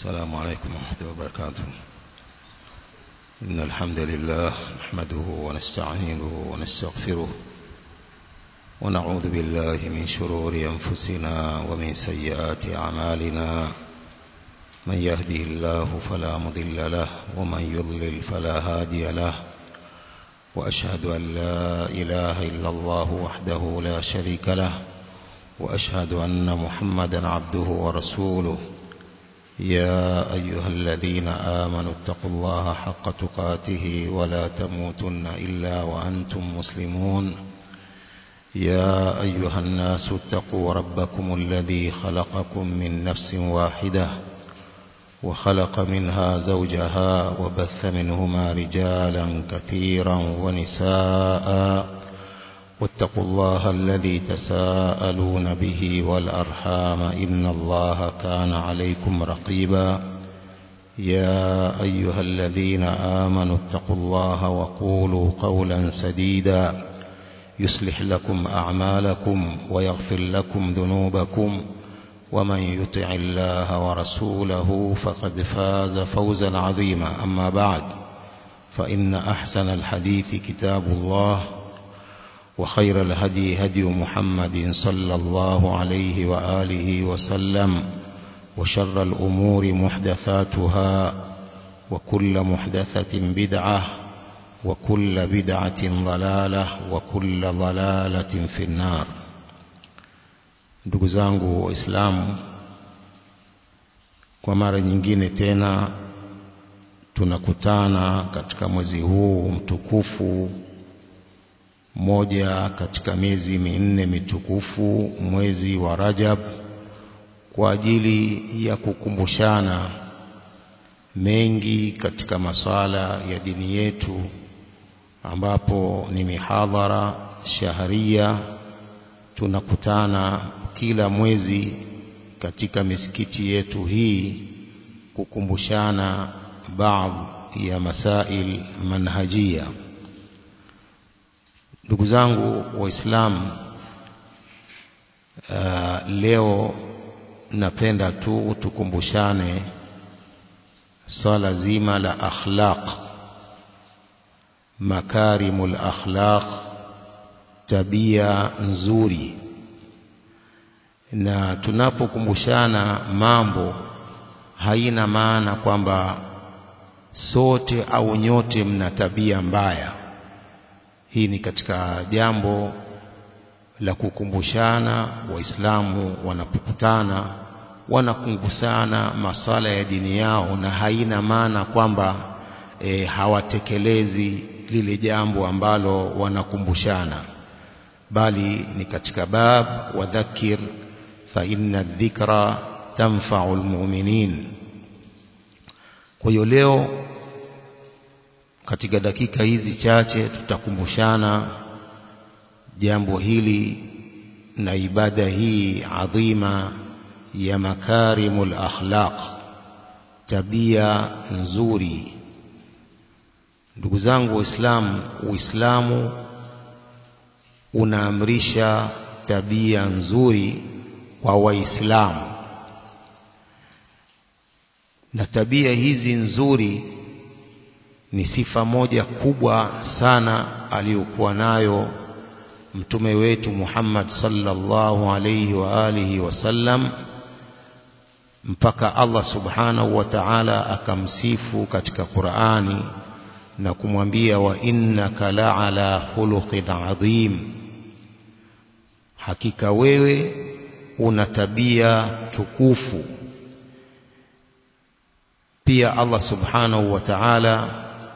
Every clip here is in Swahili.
السلام عليكم ورحمة الله وبركاته إن الحمد لله نحمده ونستعينه ونستغفره ونعوذ بالله من شرور أنفسنا ومن سيئات أعمالنا من يهده الله فلا مضل له ومن يضلل فلا هادي له وأشهد أن لا إله إلا الله وحده لا شريك له وأشهد أن محمدا عبده ورسوله يا أيها الذين آمنوا اتقوا الله حق تقاته ولا تموتن إلا وأنتم مسلمون يا أيها الناس اتقوا ربكم الذي خلقكم من نفس واحدة وخلق منها زوجها وبث منهما رجالا كثيرا ونساء واتقوا الله الذي تساءلون به والأرحام إن الله كان عليكم رقيبا يا أيها الذين آمنوا اتقوا الله وقولوا قولا سديدا يصلح لكم أعمالكم ويغفر لكم ذنوبكم ومن يطع الله ورسوله فقد فاز فوزا عظيما أما بعد فإن أحسن الحديث كتاب الله وخير الهدي هدي محمد صلى الله عليه وآله وسلم وشر الأمور محدثاتها وكل محدثة بدعة وكل بدعة ضلالة وكل ضلالة في النار ndugu zangu waislamu kwa mara nyingine tena tunakutana katika mwezi huu mtukufu moja katika miezi minne mitukufu mwezi wa Rajab kwa ajili ya kukumbushana mengi katika masala ya dini yetu ambapo ni mihadhara shaharia tunakutana kila mwezi katika misikiti yetu hii kukumbushana baadhi ya masail manhajia ndugu zangu waislamu uh, leo napenda tu tukumbushane swala zima la akhlaq makarimul akhlaq tabia nzuri na tunapokumbushana mambo haina maana kwamba sote au nyote mna tabia mbaya hii ni katika jambo la kukumbushana waislamu wanapokutana wanakumbushana masala ya dini yao na haina maana kwamba e, hawatekelezi lile jambo ambalo wanakumbushana bali ni katika bab wadhakir fa inna dhikra tanfa'u almu'minin kwa hiyo leo katika dakika hizi chache tutakumbushana jambo hili na ibada hii adhima ya makarimul akhlaq tabia nzuri ndugu zangu waislamu uislamu unaamrisha tabia nzuri kwa waislamu na tabia hizi nzuri ni sifa moja kubwa sana aliyokuwa nayo mtume wetu Muhammad sallallahu alayhi wa alihi wasallam mpaka Allah subhanahu wa ta'ala akamsifu katika Qur'ani na kumwambia wa innaka la'ala khuluqin adhim hakika wewe una tabia tukufu pia Allah subhanahu wa ta'ala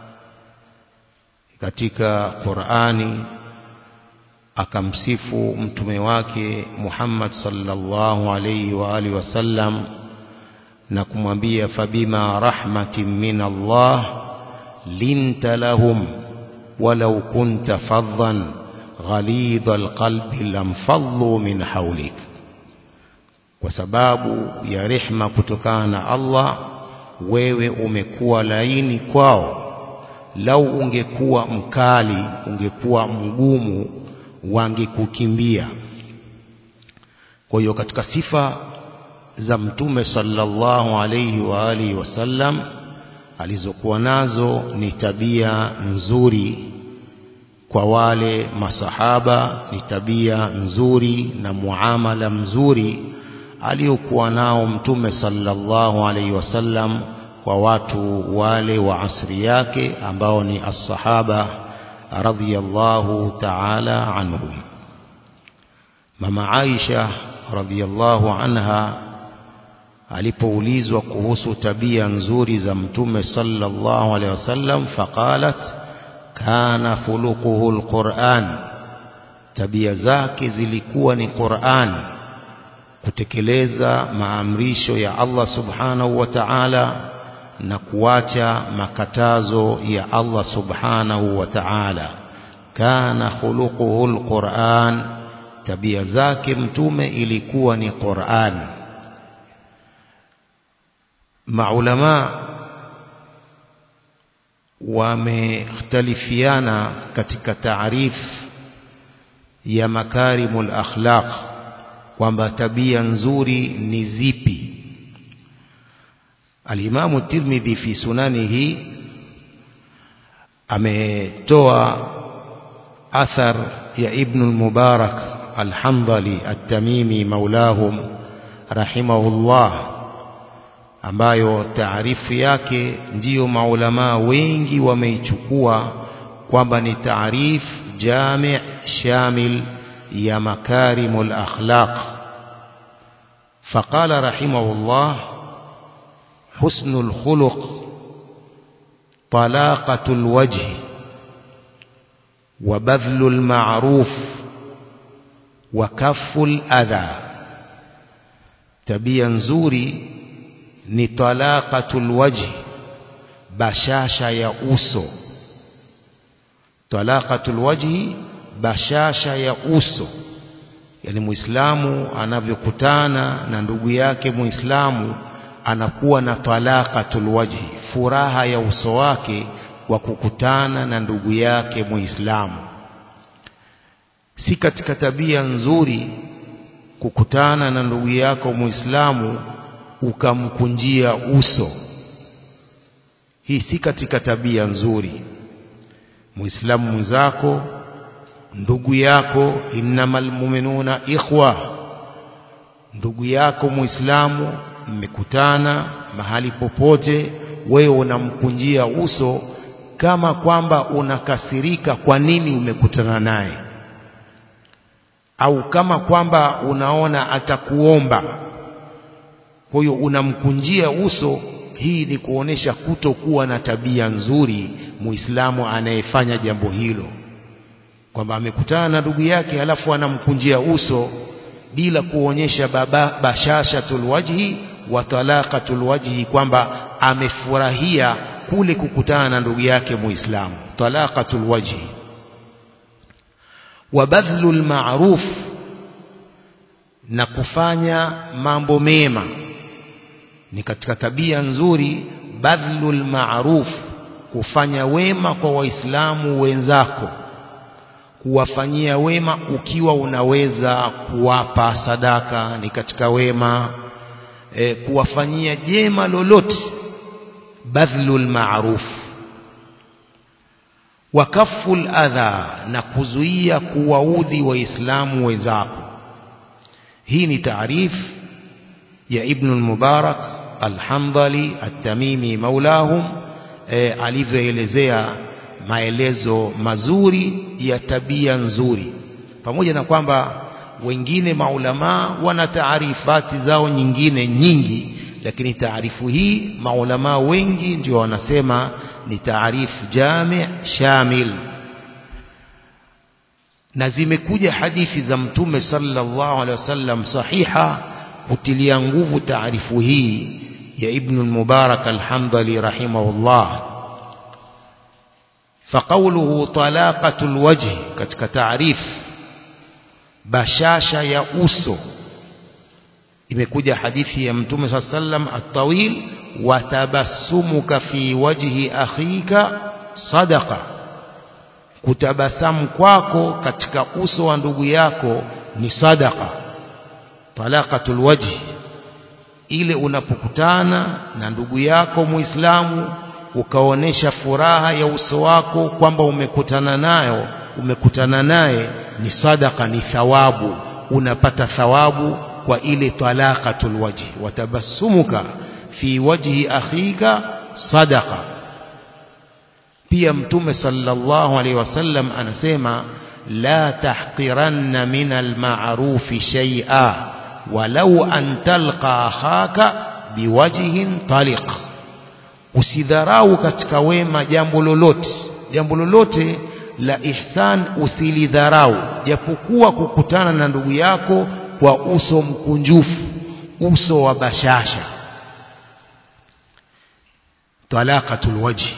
katika Qur'ani akamsifu mtume wake Muhammad sallallahu alayhi wa alihi wasallam na kumwambia fabima rahmatin min Allah linta lahum walau kunta faddan ghalidha alqalbi lamfaddu min hawlik kwa sababu ya rehma kutokana na Allah wewe umekuwa laini kwao lau ungekuwa mkali ungekuwa mgumu wangekukimbia kwa hiyo katika sifa za mtume sallallahu alayhi wa alihi wasallam alizokuwa nazo ni tabia nzuri kwa wale masahaba ni tabia nzuri na muamala mzuri aliokuwa nao mtume sallallahu alaihi wasallam kwa watu wale wa asri yake ambao ni as-sahaba radhiyallahu ta'ala anhum mama Aisha radhiyallahu anha alipoulizwa kuhusu tabia nzuri za mtume sallallahu alaihi wasallam faqalat kana khuluquhu alquran tabia zake zilikuwa ni Qur'an kutekeleza maamrisho ya Allah subhanahu wa ta'ala na kuacha makatazo ya Allah subhanahu wa ta'ala kana khuluquhu alquran tabia zake mtume ilikuwa ni Qur'an maulama wamekhtalifiana katika taarif ya makarimul akhlaq kwamba tabia nzuri ni zipi alimamu tirmidhi fi sunanihi ametoa athar ya ibn al-mubarak al-hamdali at-tamimi maulahum rahimahullah ambayo taarifu yake ndiyo maulamaa wengi wameichukua kwamba ni taarif jami' shamil ya makarimul akhlaq فقال رحمه الله حسن الخلق طلاقة الوجه وبذل المعروف وكف الأذى تبيا نزوري ni talaqatul wajhi bashasha ya uso talaqatul wajhi bashasha ya uso yani muislamu anavyokutana na ndugu yake muislamu anakuwa na talaqatul wajhi furaha ya uso wake kwa kukutana na ndugu yake muislamu si katika tabia nzuri kukutana na ndugu yako muislamu ukamkunjia uso hii si katika tabia nzuri muislamu mwenzako ndugu yako innamal mu'minuna ikhwa ndugu yako muislamu mmekutana mahali popote wewe unamkunjia uso kama kwamba unakasirika kwa nini umekutana naye au kama kwamba unaona atakuomba kwa hiyo unamkunjia uso hii ni kuonesha kutokuwa na tabia nzuri muislamu anayefanya jambo hilo kwamba amekutana na ndugu yake halafu anamkunjia uso bila kuonyesha baba bashashatul wajhi wa talaqatul wajhi kwamba amefurahia kule kukutana na ndugu yake muislamu talaqatul wajhi wa badhlul ma'ruf na kufanya mambo mema ni katika tabia nzuri badhlul ma'ruf kufanya wema kwa waislamu wenzako kuwafanyia wema ukiwa unaweza kuwapa sadaka ni katika wema e, kuwafanyia jema lolote badhlul ma'ruf wa kaful adha na kuzuia kuwaudhi waislamu wenzako hii ni taarifu ya ibn al-mubarak al-hamdali at-tamimi maulahum e, alivyoelezea maelezo mazuri ya tabia nzuri pamoja na kwamba wengine maulamaa wana taarifati zao nyingine nyingi lakini taarifu hii maulamaa wengi ndio wanasema ni taarifu jami' shamil na zimekuja hadithi za mtume sallallahu alaihi wasallam sahiha kutilia nguvu taarifu hii ya ibn al-mubarak al-hamdali rahimahullah فقوله طلاقة الوجه katika taarif bashasha ya uso imekuja hadithi ya mtume صلى الله عليه وسلم الطويل وتبسمك في وجه أخيك صدقة kutabasamu kwako katika uso wa ndugu yako ni sadaqa talaqatul wajhi ile unapokutana na ndugu yako muislamu ukaonesha furaha ya uso wako kwamba umekutana nayo umekutana naye ni sadaka ni thawabu unapata thawabu kwa ile talaqatul wajhi watabassumuka fi wajhi akhika sadaqa pia mtume sallallahu alaihi wasallam anasema la tahqiranna min alma'rufi shay'a walau an talqa akhaka biwajhin taliq usidharau katika wema jambo lolote jambo lolote la ihsan usilidharau japokuwa kukutana na ndugu yako kwa uso mkunjufu uso wa bashasha talaqatul wajhi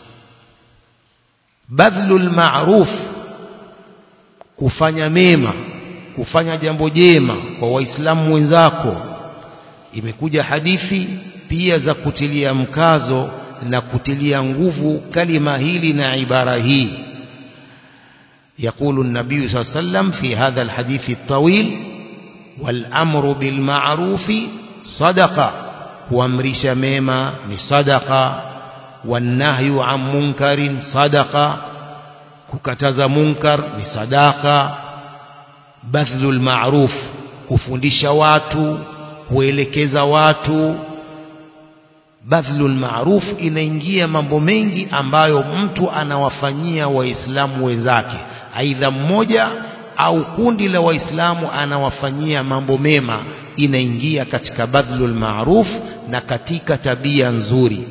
badhlul ma'ruf kufanya mema kufanya jambo jema kwa waislamu wenzako imekuja hadithi pia za kutilia mkazo na kutilia nguvu kalima hili na ibara hii يقول النبي صلى الله عليه وسلم في هذا الحديث الطويل والأمر بالمعروف صدقة وامرش ميما صدقة والنهي عن منكر صدقة ككتز منكر صدقة بذل المعروف kufundisha watu kuelekeza watu badhlul ma'ruf inaingia mambo mengi ambayo mtu anawafanyia waislamu wenzake aidha mmoja au kundi la waislamu anawafanyia mambo mema inaingia katika badhlul ma'ruf na katika tabia nzuri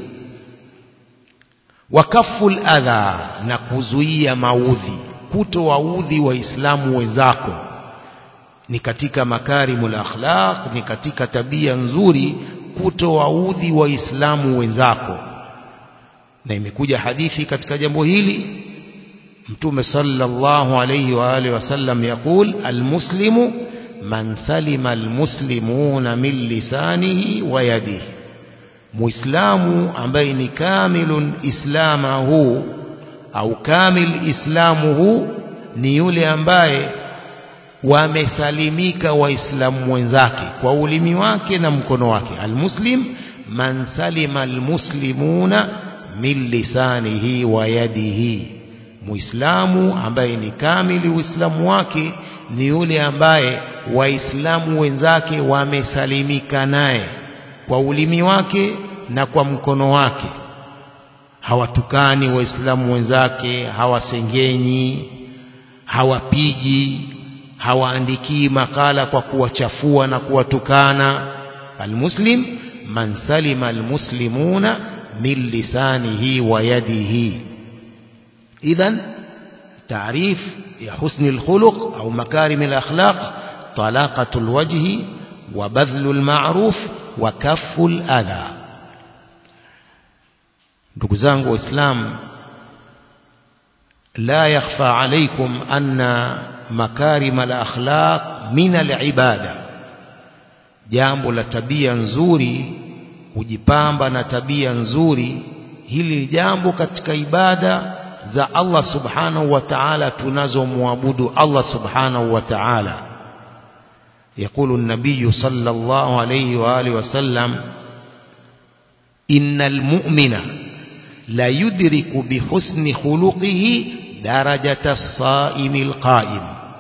wakaful adha na kuzuia maudhi kutowaudhi waislamu wenzako ni katika makarimul akhlaq ni katika tabia nzuri kutowaudhi waislamu wenzako na imekuja hadithi katika jambo hili mtume sallallahu alayhi wa alihi wasallam yakul almuslimu man salima almuslimuna min lisanihi wa yadihi muislamu ambaye ni kamilun islamahu au kamil islamuhu ni yule ambaye wamesalimika waislamu wenzake kwa ulimi wake na mkono wake almuslim man salima almuslimuna min lisanihi wa yadihi muislamu ambaye ni kamili uislamu wake ni yule ambaye waislamu wenzake wamesalimika naye kwa ulimi wake na kwa mkono wake hawatukani waislamu wenzake hawasengenyi hawapigi hawaandikii makala kwa kuwachafua na kuwatukana almuslim man salima almuslimuna min lisanihi wa yadihi idhan taarif ya husni alkhuluq au makarim alakhlaq talaqatu alwajhi wa badhlu alma'ruf wa kaffu aladha ndugu zangu waislamu la yakhfa alaykum anna makarim al-akhlaq min al-ibada jambo la tabia nzuri kujipamba na tabia nzuri hili jambo katika ibada za Allah subhanahu wa ta'ala tunazomwabudu Allah subhanahu wa ta'ala يقول النبي صلى الله عليه وآله وسلم إن المؤمن لا يدرك بحسن خلقه درجة الصائم القائم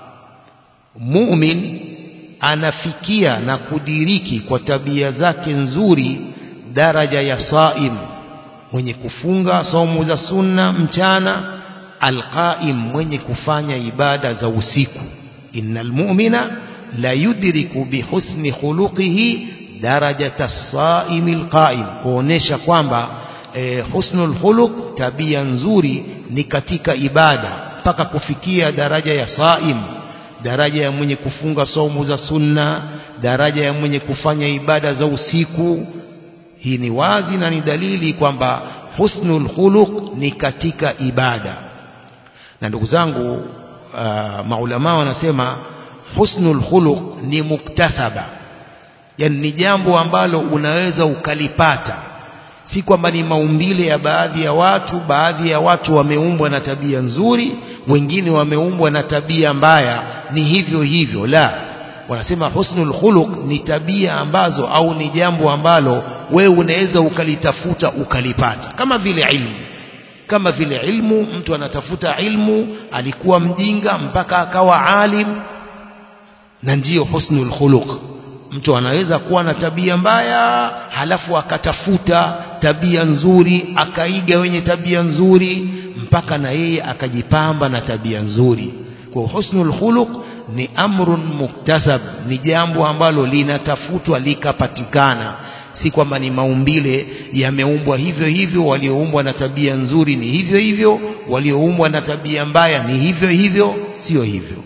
mumin anafikia na kudiriki kwa tabia zake nzuri daraja ya saim mwenye kufunga saumu za sunna mchana alqaim mwenye kufanya ibada za usiku innal mu'mina la yudriku bihusni khuluqihi darajata saimi alqaim kuonesha kwamba eh, husnul khuluq tabia nzuri ni katika ibada mpaka kufikia daraja ya saim daraja ya mwenye kufunga saumu za sunna daraja ya mwenye kufanya ibada za usiku hii ni wazi na ni dalili kwamba husnul khuluq ni katika ibada na ndugu zangu uh, maulama wanasema husnul khuluq ni muktasaba yani ni jambo ambalo unaweza ukalipata si kwamba ni maumbile ya baadhi ya watu baadhi ya watu wameumbwa na tabia nzuri wengine wameumbwa na tabia mbaya ni hivyo hivyo la wanasema husnul khuluq ni tabia ambazo au ni jambo ambalo wewe unaweza ukalitafuta ukalipata kama vile ilmu kama vile ilmu mtu anatafuta ilmu alikuwa mjinga mpaka akawa alim na ndiyo husnul khuluq mtu anaweza kuwa na tabia mbaya halafu akatafuta tabia nzuri akaiga wenye tabia nzuri mpaka na yeye akajipamba na tabia nzuri kwa husnul khuluq ni amrun muktasab ni jambo ambalo linatafutwa likapatikana si kwamba ni maumbile yameumbwa hivyo hivyo walioumbwa na tabia nzuri ni hivyo hivyo walioumbwa na tabia mbaya ni hivyo hivyo sio hivyo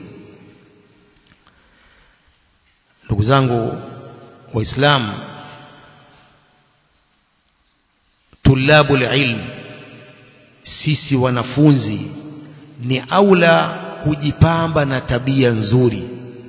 ndugu zangu waislamu tulabu ilm sisi wanafunzi ni aula kujipamba na tabia nzuri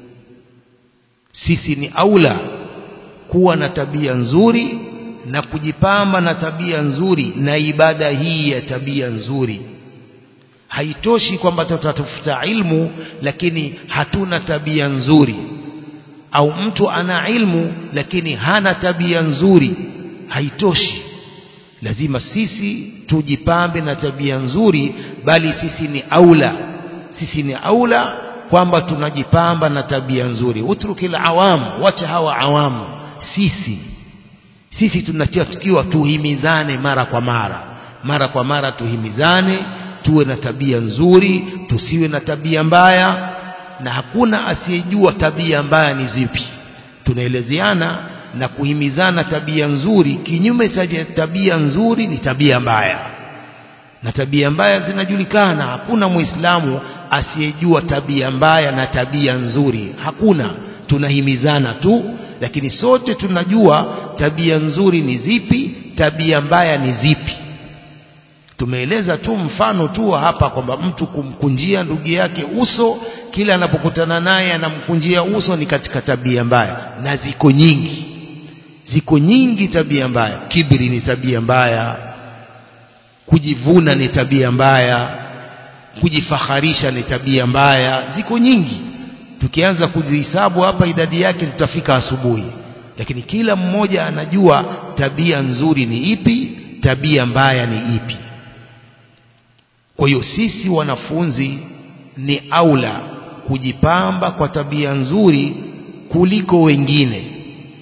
sisi ni aula kuwa na tabia nzuri na kujipamba na tabia nzuri na ibada hii ya tabia nzuri haitoshi kwamba tutatafuta ilmu lakini hatuna tabia nzuri au mtu ana ilmu lakini hana tabia nzuri haitoshi lazima sisi tujipambe na tabia nzuri bali sisi ni aula sisi ni aula kwamba tunajipamba na tabia nzuri utrukil awam wacha hawa awamu sisi sisi tunatakiwa tuhimizane mara kwa mara mara kwa mara tuhimizane tuwe na tabia nzuri tusiwe na tabia mbaya na hakuna asiyejua tabia mbaya ni zipi tunaelezeana na kuhimizana tabia nzuri kinyume cha tabia nzuri ni tabia mbaya na tabia mbaya zinajulikana hakuna muislamu asiyejua tabia mbaya na tabia nzuri hakuna tunahimizana tu lakini sote tunajua tabia nzuri ni zipi tabia mbaya ni zipi tumeeleza tu mfano tu hapa kwamba mtu kumkunjia ndugu yake uso kila anapokutana naye anamkunjia uso ni katika tabia mbaya na ziko nyingi ziko nyingi tabia mbaya kibri ni tabia mbaya kujivuna ni tabia mbaya kujifaharisha ni tabia mbaya ziko nyingi tukianza kuzihesabu hapa idadi yake tutafika asubuhi lakini kila mmoja anajua tabia nzuri ni ipi tabia mbaya ni ipi kwa hiyo sisi wanafunzi ni aula kujipamba kwa tabia nzuri kuliko wengine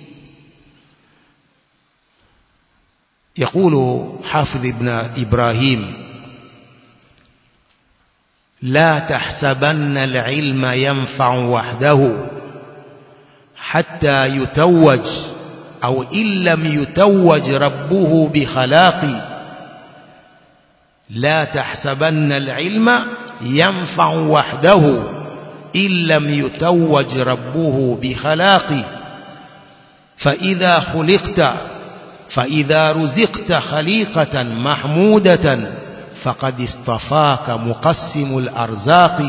يقول حافظ ابن إبراهيم لا تحسبن العلم ينفع وحده حتى يتوج أو إن لم يتوج ربه بخلاق لا تحسبن العلم ينفع وحده إن لم يتوج ربه بخلاق فإذا خلقت فإذا رزقت خليقة محمودة فقد اصطفاك مقسم الأرزاق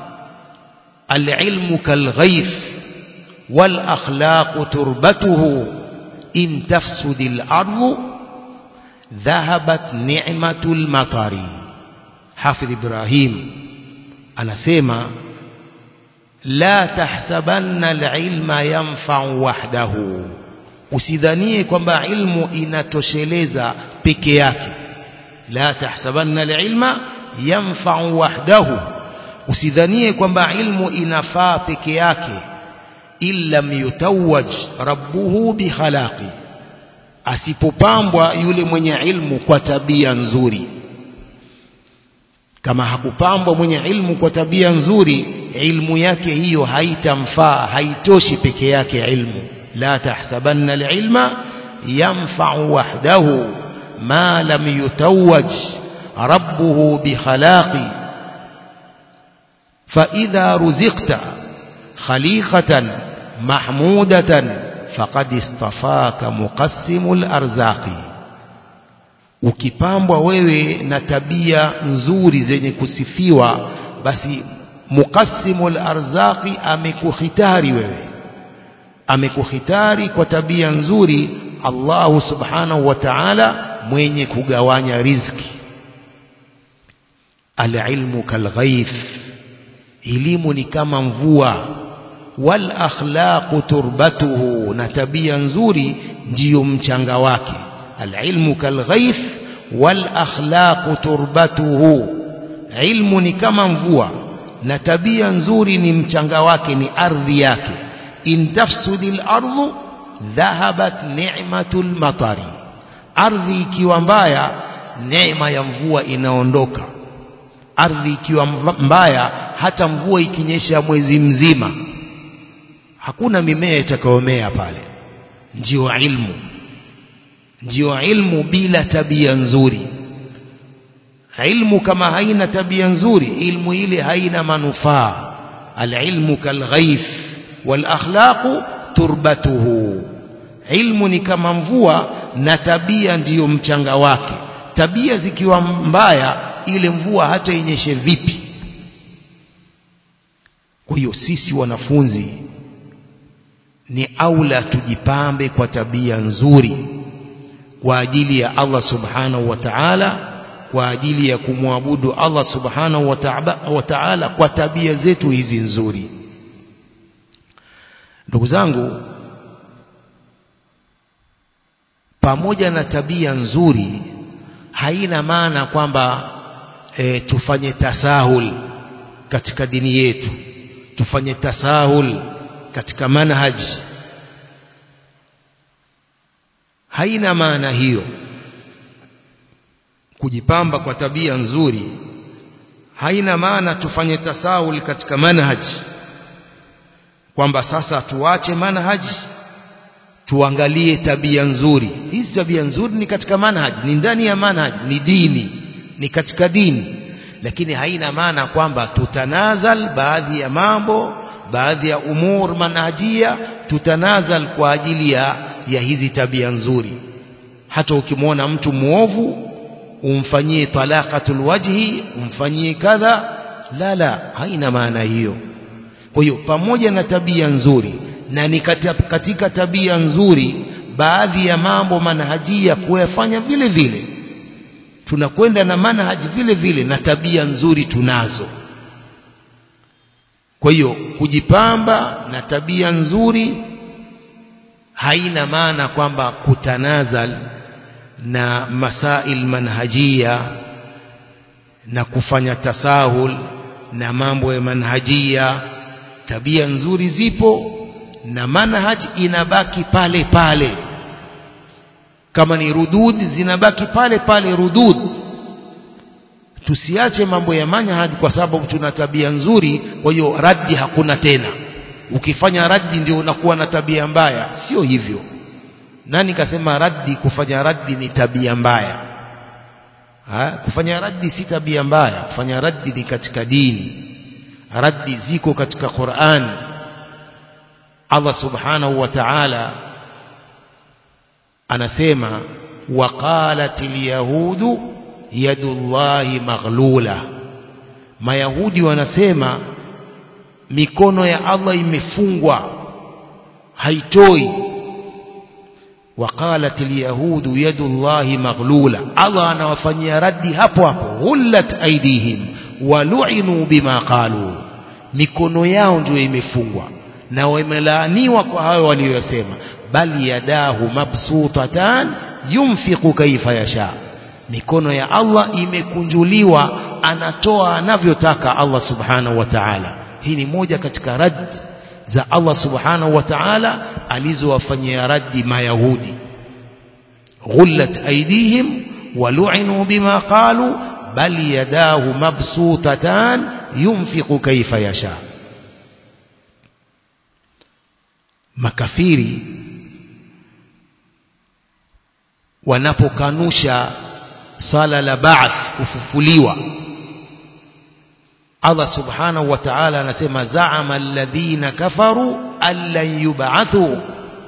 العلم كالغيث والأخلاق تربته إن تفسد الأرض ذهبت نعمة المطر حافظ إبراهيم أنا سيما لا تحسبن العلم ينفع وحده usidhanie kwamba ilmu inatosheleza peke yake la tahsabanna alilma yanfa'u wahdahu usidhanie kwamba ilmu inafaa peke yake illa yutawaj rabbuhu bikhalaqi asipopambwa yule mwenye ilmu kwa tabia nzuri kama hakupambwa mwenye ilmu kwa tabia nzuri ilmu yake hiyo haitamfaa haitoshi peke yake ilmu لا تحسبن العلم ينفع وحده ما لم يتوج ربه بخلاق فإذا رزقت خليقة محمودة فقد اصطفاك مقسم الأرزاق ukipambwa wewe na tabia nzuri zenye kusifiwa basi muqassimul arzaqi amekuhitari wewe amekuhitari kwa tabia nzuri Allah subhanahu wa ta'ala mwenye kugawanya riziki alilmu kalghaith elimu ni kama mvua wal akhlaqu turbatuhu na tabia nzuri ndiyo mchanga wake alilmu kalghaith wal akhlaqu turbatuhu ilmu ni kama mvua na tabia nzuri ni mchanga wake ni ardhi yake in tafsudil ardu dhahabat ni'matul matari ardhi ikiwa mbaya neema ya mvua inaondoka ardhi ikiwa mbaya hata mvua ikinyesha mwezi mzima hakuna mimea itakayomea pale ndio ilmu ndio ilmu bila tabia nzuri ilmu kama haina tabia nzuri ilmu ile haina manufaa alilmu kalghaith walakhlaqu turbatuhu ilmu ni kama mvua na tabia ndiyo mchanga wake tabia zikiwa mbaya ile mvua hata inyeshe vipi kwa hiyo sisi wanafunzi ni aula tujipambe kwa tabia nzuri kwa ajili ya Allah subhanahu wa ta'ala kwa ajili ya kumwabudu Allah subhanahu wa ta'ala kwa tabia zetu hizi nzuri ndugu zangu pamoja na tabia nzuri haina maana kwamba e, tufanye tasahul katika dini yetu tufanye tasahul katika manhaji haina maana hiyo kujipamba kwa tabia nzuri haina maana tufanye tasahul katika manhaji kwamba sasa tuache manhaji tuangalie tabia nzuri hizi tabia nzuri ni katika manhaji ni ndani ya manhaji ni dini ni katika dini lakini haina maana kwamba tutanazal baadhi ya mambo baadhi ya umur manhajia tutanazal kwa ajili ya, ya hizi tabia nzuri hata ukimwona mtu muovu umfanyie talaqatul wajhi umfanyie kadha la la haina maana hiyo kwa hiyo pamoja na tabia nzuri na ni katika tabia nzuri baadhi ya mambo manhajia kuyafanya vile vile tunakwenda na manhaji vile vile na tabia nzuri tunazo kwa hiyo kujipamba na tabia nzuri haina maana kwamba kutanazal na masail manhajia na kufanya tasahul na mambo ya manhajia tabia nzuri zipo na manhaj inabaki pale pale kama ni rudud zinabaki pale pale rudud tusiache mambo ya manhaj kwa sababu tuna tabia nzuri kwa hiyo raddi hakuna tena ukifanya raddi ndio unakuwa na tabia mbaya sio hivyo nani kasema raddi kufanya raddi ni tabia mbaya ha? kufanya raddi si tabia mbaya kufanya raddi ni katika dini raddi ziko katika Qur'an Allah subhanahu wa ta'ala anasema waqalatil yahudu yadullahi maghlula mayahudi wanasema mikono ya Allah imefungwa haitoi وقالت اليهود يد الله مغلولة الله anawafanyia raddi hapo hapo hullat aidihim walu'inu bima qalu mikono yao ndio imefungwa na wamelaaniwa kwa hayo waliyosema bali yadahu mabsutatan yunfiqu kaifa yasha mikono ya Allah imekunjuliwa anatoa anavyotaka Allah subhanahu wa ta'ala hii ni moja katika raddi za Allah subhanahu wa ta'ala alizowafanyia raddi mayahudi ghullat aydihim walu'inu bima qalu bal yadahu mabsutatan yunfiqu kayfa yasha makafiri wanapokanusha sala la ba'th kufufuliwa Allah subhanahu wa ta'ala anasema za'ama alladhina kafaru allan yub'athu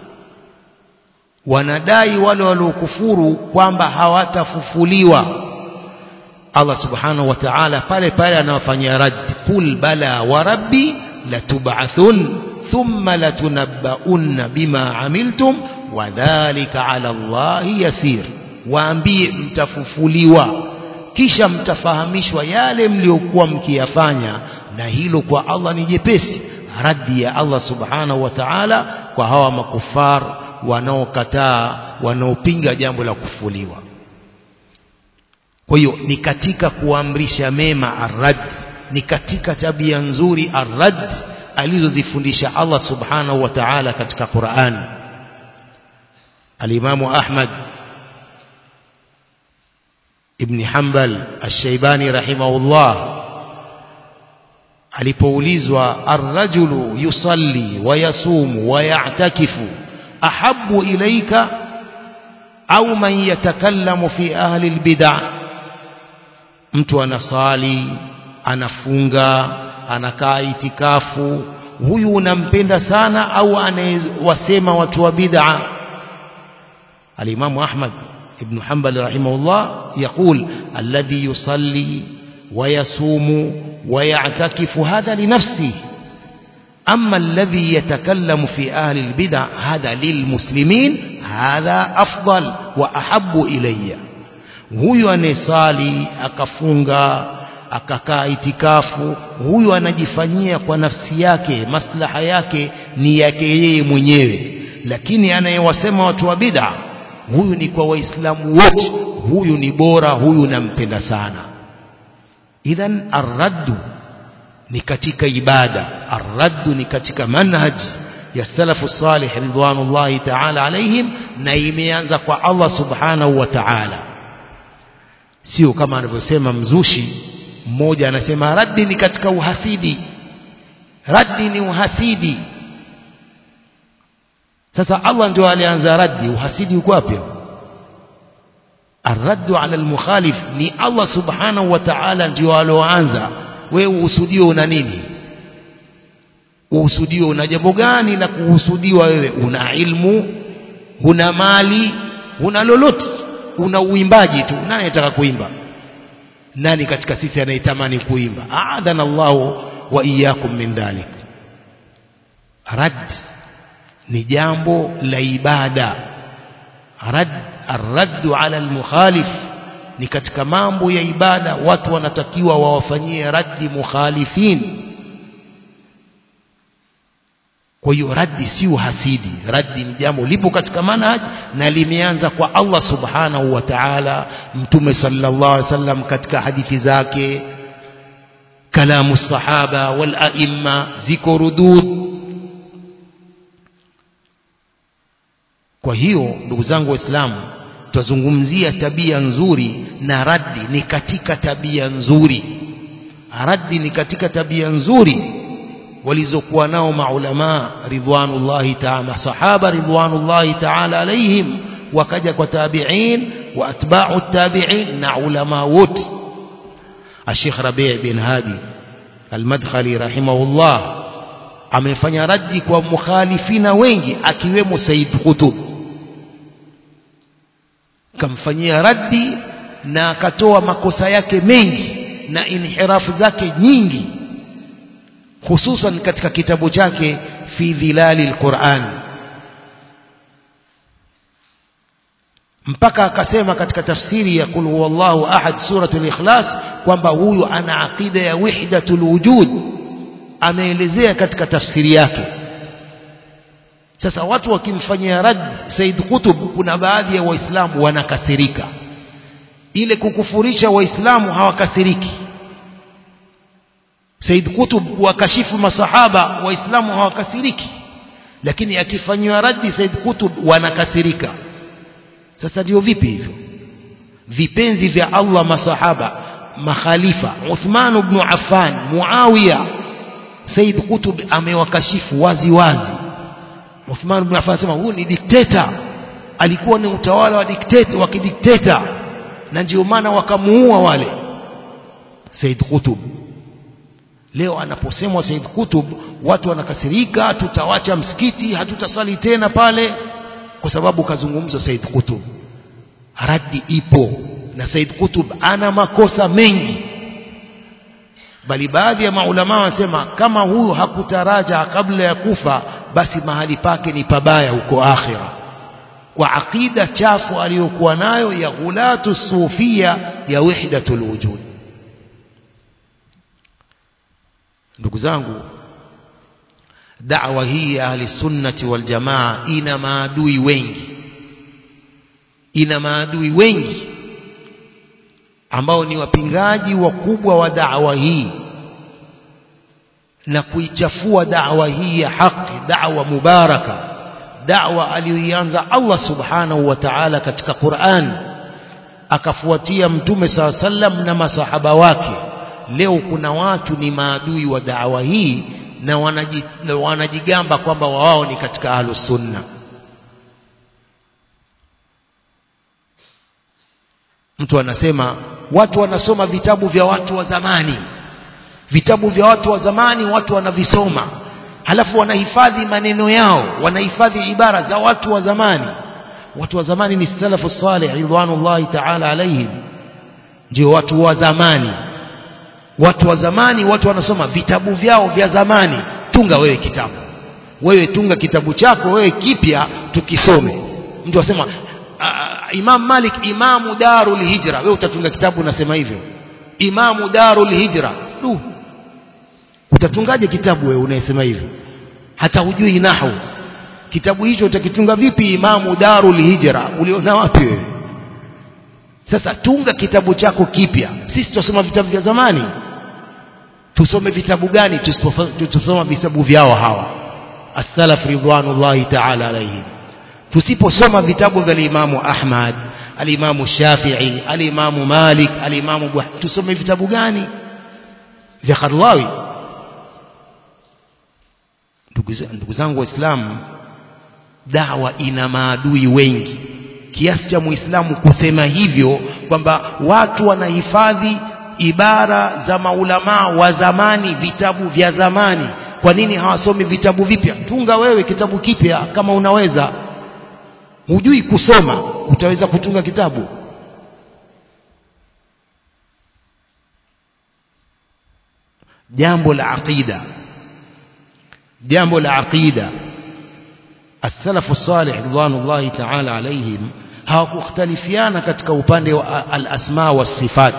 wanadai wale waliokufuru kwamba hawatafufuliwa Allah subhanahu wa ta'ala pale pale anawafanyia rad kul bala wa rabbi latub'athun thumma latunabbaunna bima amiltum wa dhalika 'ala Allahi yasir waambie mtafufuliwa kisha mtafahamishwa yale mliokuwa mkiyafanya na hilo kwa Allah ni jepesi raddi ya Allah subhanahu wa ta'ala kwa hawa makufar wanaokataa wanaopinga jambo la kufuliwa kwa hiyo ni katika kuamrisha mema arrad ni katika tabia nzuri arrad alizozifundisha Allah subhanahu wa ta'ala katika Qur'an Al-Imamu Ahmad ibn Hanbal Ash-Shaybani rahimahullah alipoulizwa ar-rajulu yusalli wa yasumu wa ya'takifu ahabbu ilayka au man yatakallamu fi ahli al-bid'ah mtu anasali anafunga anakaa itikafu huyu unampenda sana au anayewasema watu wa bid'a al-Imam Ahmad ibn Hanbal rahimahullah يقول الذي يصلي ويصوم ويعتكف هذا لنفسه أما الذي يتكلم في أهل البدع هذا للمسلمين هذا أفضل وأحب إلي huyu anayesali akafunga akakaa itikafu huyu anajifanyia kwa nafsi yake maslaha yake ni yake yeye mwenyewe lakini anayewasema watu wa bid'a huyu ni kwa waislamu wote huyu ni bora huyu nampenda sana idhan arraddu ni katika ibada arraddu ni katika manhaj ya salafu salih ridwanullahi ta'ala alaihim na imeanza kwa Allah subhanahu wa ta'ala sio kama anavyosema mzushi mmoja anasema raddi ni katika uhasidi raddi ni uhasidi sasa Allah ndio alianza raddi uhasidi uko wapi الرد على المخالف ni Allah subhanahu wa ta'ala ndio aloanza wewe uhusudio una nini uhusudio una jambo gani la kuhusudiwa wewe una ilmu una mali una lolote una uimbaji tu nani anataka kuimba nani katika sisi anayetamani kuimba aadhana Allahu wa iyyakum min dhalik rad ni jambo la ibada rad arraddu ala almukhalif ni katika mambo ya ibada watu wanatakiwa wawafanyie raddi mukhalifin kwa hiyo raddi si uhasidi raddi ni jambo lipo katika manhaj na limeanza kwa Allah subhanahu wa ta'ala mtume sallallahu alaihi wasallam katika hadithi zake kalamu sahaba wal aimma ziko rudud kwa hiyo ndugu zangu waislamu tutazungumzia tabia nzuri na raddi ni katika tabia nzuri raddi ni katika tabia nzuri walizokuwa nao maulama ridwanullahi ta'ala sahaba ridwanullahi ta'ala alaihim wakaja kwa tabi'in wa atba'u tabi'in na ulama wote Sheikh Rabi' bin Hadi Al-Madkhali rahimahullah amefanya raddi kwa mukhalifina wengi akiwemo Said Qutb kamfanyia raddi na akatoa makosa yake mengi na inhirafu zake nyingi hususan katika kitabu chake fi dhilali alquran mpaka akasema katika tafsiri ya kul huwallahu ahad suratul ikhlas kwamba huyu ana aqida ya wahdatul wujud ameelezea katika tafsiri yake sasa watu wakimfanyia rad Said Qutb kuna baadhi ya waislamu wanakasirika ile kukufurisha waislamu hawakasiriki Said Qutb kuwakashifu masahaba waislamu hawakasiriki lakini akifanywa raddi Said Qutb wanakasirika sasa ndio vipi hivyo vipenzi vya Allah masahaba makhalifa Uthman ibn Affan Muawiya Said Qutb amewakashifu wazi wazi Uthman ibn Affan anasema huyu ni dikteta alikuwa ni utawala wa dikteta wa kidikteta na ndio maana wakamuua wale Said Qutb leo anaposemwa Said Qutb watu wanakasirika tutawacha msikiti hatutasali tena pale kwa sababu kazungumza Said Qutb raddi ipo na Said Qutb ana makosa mengi bali baadhi ya maulama wanasema kama huyu hakutaraja kabla ya kufa basi mahali pake ni pabaya huko akhira kwa akida chafu aliyokuwa nayo ya ghulatu sufia ya wahdatul wujud ndugu zangu da'wa hii ya ahli sunnati wal jamaa ina maadui wengi ina maadui wengi ambao ni wapingaji wakubwa wa da'wa hii na kuichafua da'wa hii ya haki da'wa mubaraka da'wa aliyoianza Allah subhanahu wa ta'ala katika Qur'an akafuatia mtume saa sallam na masahaba wake leo kuna watu ni maadui wa da'wa hii na wanaji, wanajigamba kwamba wao ni katika ahlus sunna mtu anasema watu wanasoma vitabu vya watu wa zamani vitabu vya watu wa zamani watu wanavisoma halafu wanahifadhi maneno yao wanahifadhi ibara za watu wa zamani watu wa zamani ni salafu salih ridwanullahi ta'ala alaihim ndio watu wa zamani watu wa zamani watu wanasoma vitabu vyao vya zamani tunga wewe kitabu wewe tunga kitabu chako wewe kipya tukisome mtu asema Imam Malik imamu darul hijra wewe utatunga kitabu unasema hivyo imamu darul hijra du utatungaje kitabu wewe unayesema hivyo hata hujui nahwu kitabu hicho utakitunga vipi imamu darul hijra uliona wapi wewe sasa tunga kitabu chako kipya sisi tusoma vitabu vya zamani tusome vitabu gani tusoma vitabu vyao hawa as-salaf ridwanullahi ta'ala alayhim tusiposoma vitabu vya imamu Ahmad al-Imamu Shafi'i al-Imamu Malik al-Imamu tusome vitabu gani vya Qardawi ndugu zangu waislamu dawa ina maadui wengi kiasi cha muislamu kusema hivyo kwamba watu wanahifadhi ibara za maulamaa wa zamani vitabu vya zamani kwa nini hawasomi vitabu vipya tunga wewe kitabu kipya kama unaweza hujui kusoma utaweza kutunga kitabu jambo la aqida jambo la aqida السلف الصالح رضوان الله تعالى عليهم hawakukhtalifiana katika upande wa al-asma wa sifat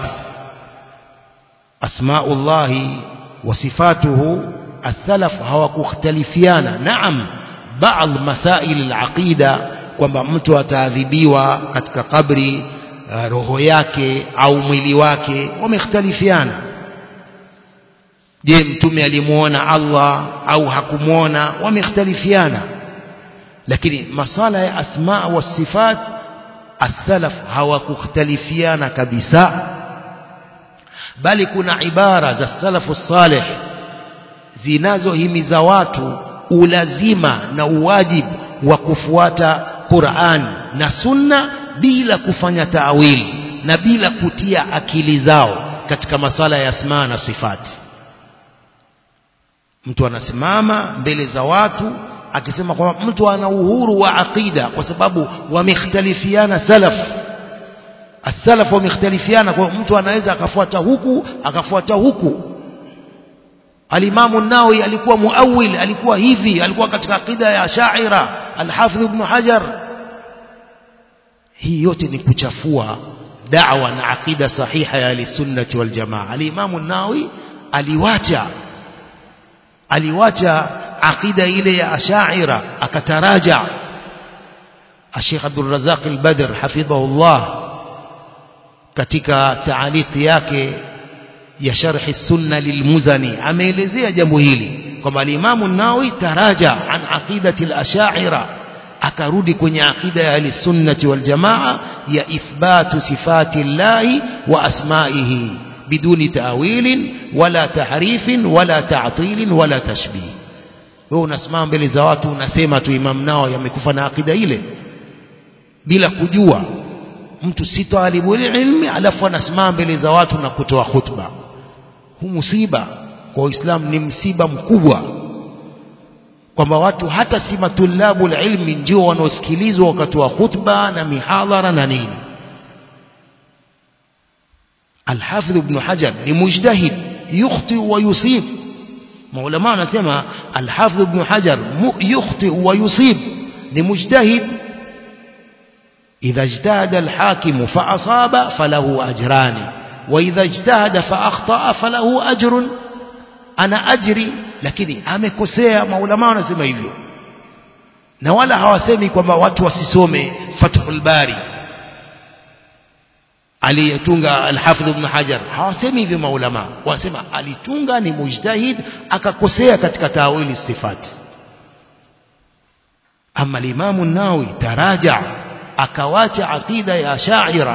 asmaullahi wa sifatuhu as-salaf hawakukhtalifiana naam baadhi masail al-aqida kwamba mtu ataadhibiwa katika kabri roho yake au mwili wake wamekhtalifiana je mtume alimuona Allah au hakumuona wamekhtalifiana lakini masala ya asma wa sifat as-salaf hawakukhtalifiana kabisa bali kuna ibara za salafu salih zinazohimiza watu ulazima na uwajibu wa kufuata Qur'an na Sunna bila kufanya taawili na bila kutia akili zao katika masala ya asma na sifati mtu anasimama mbele za watu akisema kwamba mtu ana uhuru wa aqida kwa sababu wamekhtalifiana salaf as-salaf wamekhtalifiana kwa mtu anaweza akafuata huku akafuata huku Alimamu Nawawi alikuwa muawil alikuwa hivi alikuwa katika aqida ya Sha'ira Al-Hafidh Ibn Hajar hii yote ni kuchafua da'wa na aqida sahiha ya al-sunnah wal jamaa Alimamu Nawawi aliwacha aliwacha aqida ile ya Ash'ira akataraja Sheikh Abdul Razzaq al-Badr hafidhahullah katika taaliki yake ya sharhi sunna lilmuzani ameelezea jambo hili kwamba al-Imam an-Nawawi taraja an aqidati al-Ash'ira akarudi kwenye aqida ya al-sunnati wal jamaa ya ithbatu sifati llahi wa asma'ihi biduni ta'wilin wala tahrifin wala ta'tilin wala tashbih wewe unasimama mbele za watu unasema tu Imam Nawawi amekufa na akida ile bila kujua mtu si talibu ilmi alafu anasimama mbele za watu na kutoa khutba huu musiba kwa Uislamu ni msiba mkubwa kwamba watu hata si matulabu ilmi ndio wanaosikilizwa wakatoa khutba na mihadhara na nini Al-Hafidh Ibn Hajar ni mujtahid yukhti wa yusib maulama wanasema Al-Hafidh Ibn Hajar yukhti wa yusib ni mujtahid إذا اجتهد الحاكم فأصاب فله أجران وإذا اجتهد فأخطأ فله أجر ana ajri lakini amekosea maulama wanasema hivyo na wala hawasemi kwamba watu wasisome Fathul Bari aliyetunga Al-Hafidh Ibn Hajar hawasemi hivyo maulama wanasema alitunga ni mujtahid akakosea katika tawili sifati ama al-Imam an-Nawawi taraja akawacha aqida ya Sha'ira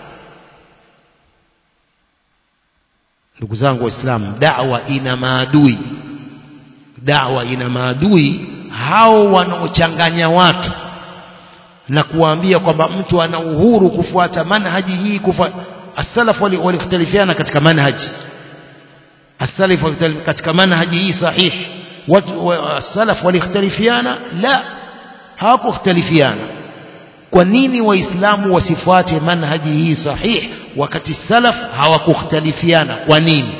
ndugu zangu waislamu da'wa ina maadui da'wa ina maadui hao wanaochanganya watu na kuwaambia kwamba mtu ana uhuru kufuata manhaji hii kufuata as-salaf walikhtalifiana katika manhaji as-salaf katika manhaji hii sahihi watu as-salaf walikhtalifiana la hawakukhtalifiana kwa nini waislamu wasifuate manhaji hii sahihi wakati salaf hawakukhtalifiana kwa nini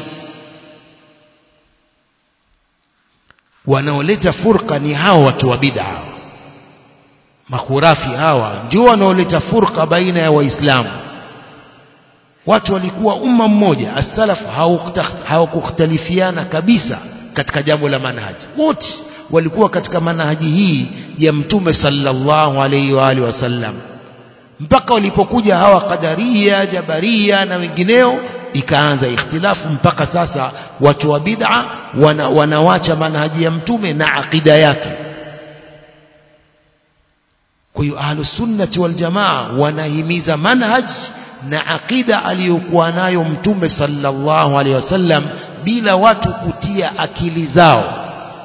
wanaoleta furqa ni hao watu wa bid'a makhurafi hawa ndio wanaoleta furqa baina ya waislamu watu walikuwa umma mmoja as-salaf hawakukhtalifiana kabisa katika jambo la manhaji wote walikuwa katika manhaji hii ya mtume sallallahu alayhi wa alihi wasallam mpaka walipokuja hawa qadaria jabaria na wengineo ikaanza ikhtilafu mpaka sasa watu wa bid'a wana, wanawacha manhaji ya mtume na akida yake kwa hiyo ahlus sunnati wal jamaa wanahimiza manhaj na akida aliyokuwa nayo mtume sallallahu alaihi wasallam bila watu kutia akili zao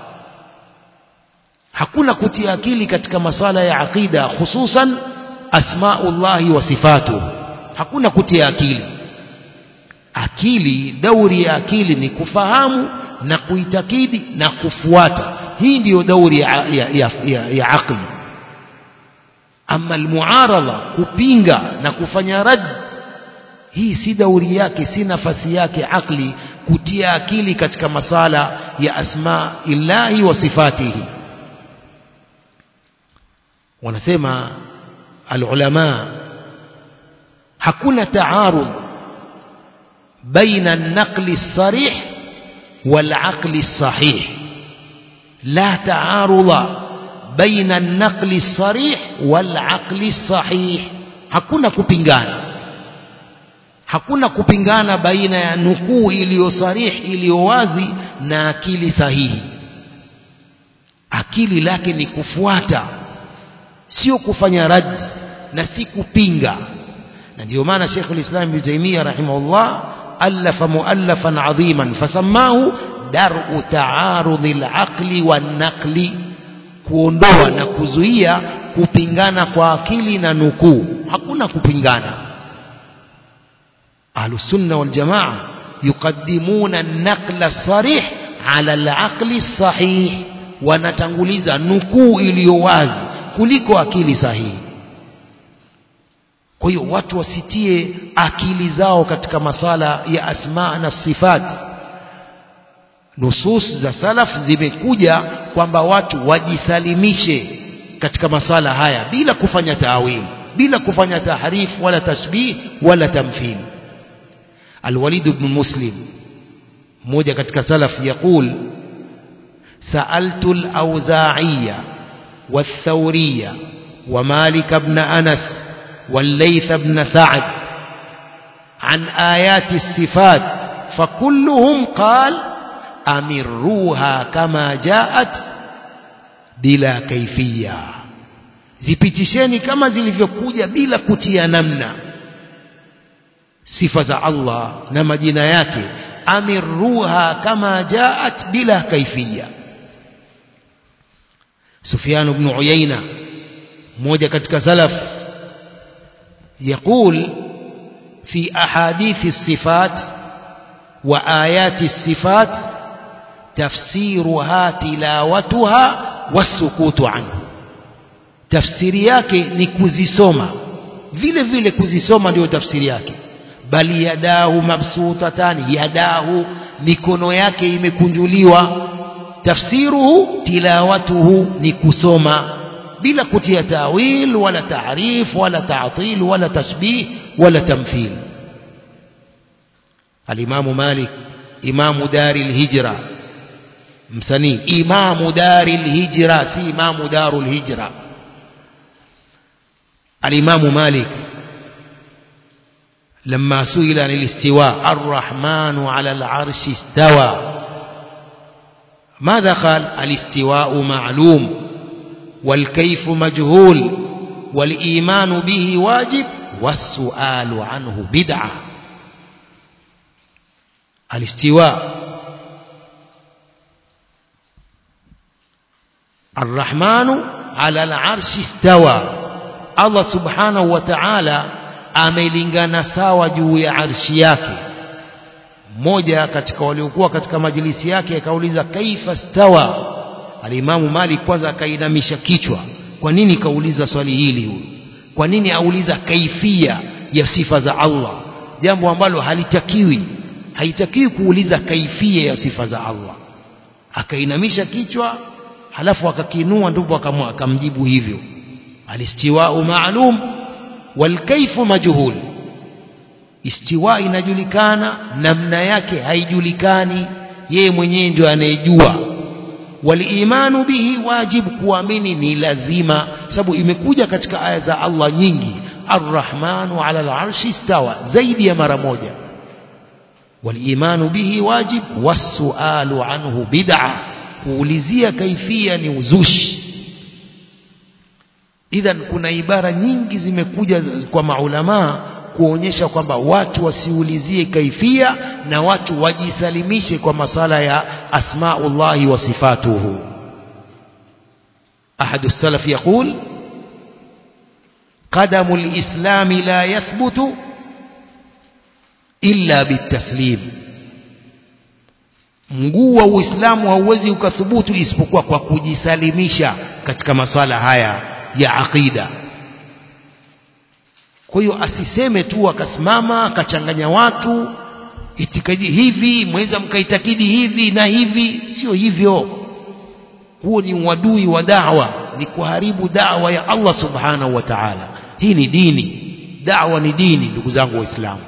hakuna kutia akili katika masala ya akida hususan asmaullahi wa sifatuhu hakuna kutia akili akili dauri ya akili ni kufahamu na kuitakidi na kufuata hii ndiyo dauri ya, ya, ya, ya, ya akli ama almuaradha kupinga na kufanya rad hii si dauri yake si nafasi yake akli kutia akili katika masala ya asma illahi wa sifatihi wanasema alulama hakuna taarudh baina an-naqli as-sarih wal-aqli as-sahih la taarudha baina an-naqli as-sarih wal-aqli as-sahih hakuna kupingana hakuna kupingana baina ya nukuu iliyo sarih iliyo wazi na akili sahihi akili lake ni kufuata sio kufanya rad na si kupinga na ndio maana Sheikh al-Islam Ibn Taymiyyah rahimahullah alafa muallafan adhiman fasamahu dar'u ta'arudhi al-aqli wan-naqli kuondoa na kuzuia kupingana kwa akili na nukuu hakuna kupingana ahlus sunna wal jamaa yuqaddimuna an-naqla as-sarih ala al-aqli as-sahih wanatanguliza nukuu iliyo wazi kuliko akili sahihi kwa hiyo watu wasitie akili zao katika masala ya asma na sifat nusus za salaf zimekuja kwamba watu wajisalimishe katika masala haya bila kufanya taawil bila kufanya tahrif wala tasbih wala tamthil الوليد بن مسلم mmoja katika salaf yaqul sa'altu al-awza'iyya والثورية ومالك بن أنس والليث بن سعد عن آيات الصفات فكلهم قال أمروها كما جاءت بلا كيفية zipitisheni kama zilivyokuja bila kutia namna sifa za Allah na majina yake amirruha kama jaat bila kaifia سفيان بن عيينة موجة كتك سلف يقول في أحاديث الصفات وآيات الصفات تفسيرها تلاوتها والسكوت عنه tafsiri yake ni kuzisoma vile vile kuzisoma ndio tafsiri yake bali yadahu mabsutatani yadahu mikono yake imekunjuliwa tafsiruhu tilawatuhu ni kusoma bila kutia tawil wala taarif wala ta'til wala tasbih wala tamthil الإمام مالك إمام دار الهجرة msanii imamu dari lhijra si imamu daru lhijra alimamu malik لما سئل عن الاستواء الرحمن على العرش استوى ماذا قال الاستواء معلوم والكيف مجهول والإيمان به واجب والسؤال عنه بدعة الاستواء الرحمن على العرش استوى الله سبحانه وتعالى amelingana sawa juu ya arshi yake mmoja katika waliokuwa katika majilisi yake akauliza kaifa stawa alimamu malik kwanza akainamisha kichwa kwa nini kauliza swali hili huyu kwa nini auliza kaifia ya sifa za Allah jambo ambalo halitakiwi haitakiwi kuuliza kaifia ya sifa za Allah akainamisha kichwa halafu akakinua ndipo akamjibu hivyo alistiwau maalum walkaifu majhul istiwa inajulikana namna yake haijulikani yeye mwenyewe ndio anayejua walimanu bihi wajibu kuamini ni lazima sababu imekuja katika aya za Allah nyingi arrahmanu ala alarshi istawa zaidi ya mara moja walimanu bihi wajib wasualu anhu bid'a kuulizia kaifia ni uzushi idhan kuna ibara nyingi zimekuja kwa maulamaa kuonyesha kwamba watu wasiulizie kaifia na watu wajisalimishe kwa masala ya asmaullahi wa sifatuhu أحد السلف يقول قدم الإسلام لا يثبت إلا بالتسليم mguu wa uislamu hauwezi ukathubutu isipokuwa kwa kujisalimisha katika masala haya ya aqida kwa hiyo asiseme tu akasimama akachanganya watu itikadi hivi mweza mkaitakidi hivi na hivi sio hivyo huo ni uadui wa dawa ni kuharibu dawa ya Allah subhanahu wa ta'ala hii ni dini dawa ni dini ndugu zangu waislamu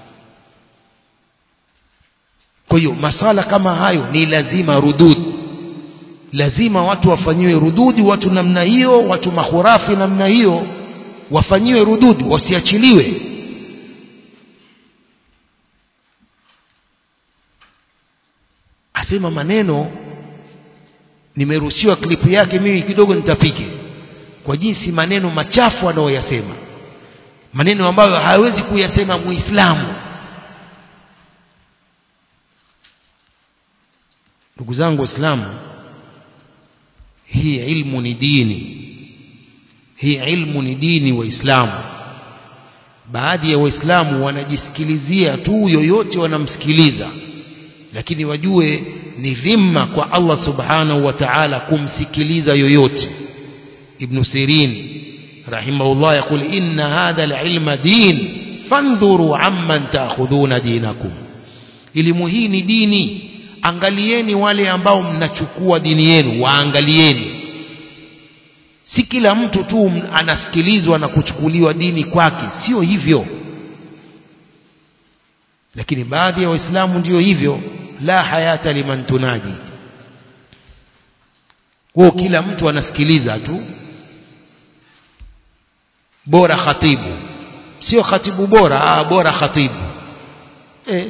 kwa hiyo masala kama hayo ni lazima rudud lazima watu wafanyiwe rududi watu namna hiyo watu mahurafi namna hiyo wafanyiwe rududi wasiachiliwe asema maneno nimerushiwa klipu yake mimi kidogo nitapike kwa jinsi maneno machafu anayoyasema maneno ambayo hawezi kuyasema muislamu ndugu zangu waislamu hii ilmu ni dini hii ilmu ni dini waislamu baadhi ya waislamu wanajisikilizia tu yoyote wanamsikiliza lakini wajue ni dhima kwa Allah subhanahu wa ta'ala kumsikiliza yoyote ibn sirin rahimahullah yakul inna hadha alilma din fandhuru amman ta'khudhuna dinakum elimu hii ni dini angalieni wale ambao mnachukua dini yenu waangalieni si kila mtu tu anasikilizwa na kuchukuliwa dini kwake sio hivyo lakini baadhi ya waislamu ndio hivyo la hayata liman tunaji kwa kila mtu anasikiliza tu bora khatibu sio khatibu bora ah bora khatibu eh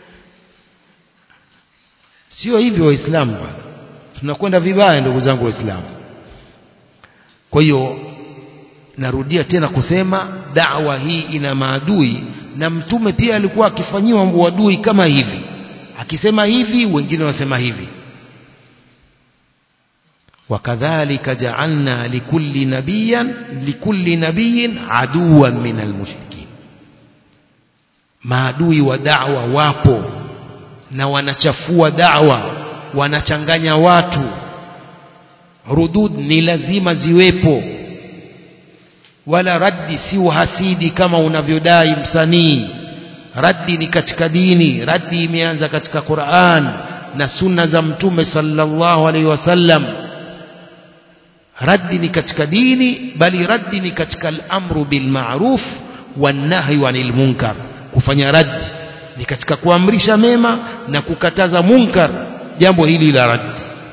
sio hivyo waislamu bwana tunakwenda vibaya ndugu zangu waislamu kwa hiyo narudia tena kusema dawa hii ina maadui na mtume pia alikuwa akifanyiwa uadui kama hivi akisema hivi wengine wasema hivi wakadhalika ja'alna likulli nabiyyan likulli nabiyyin aduwan min almushrikin maadui wa da'wa wapo na wanachafua da'wa wanachanganya watu rudud ni lazima ziwepo wala raddi si uhasidi kama unavyodai msanii raddi ni katika dini raddi imeanza katika Qur'an na sunna za mtume sallallahu alaihi wasallam raddi ni katika dini bali raddi ni katika al-amru bil ma'ruf wan nahyi 'anil munkar kufanya raddi ni katika kuamrisha mema na kukataza munkar jambo hili la raddi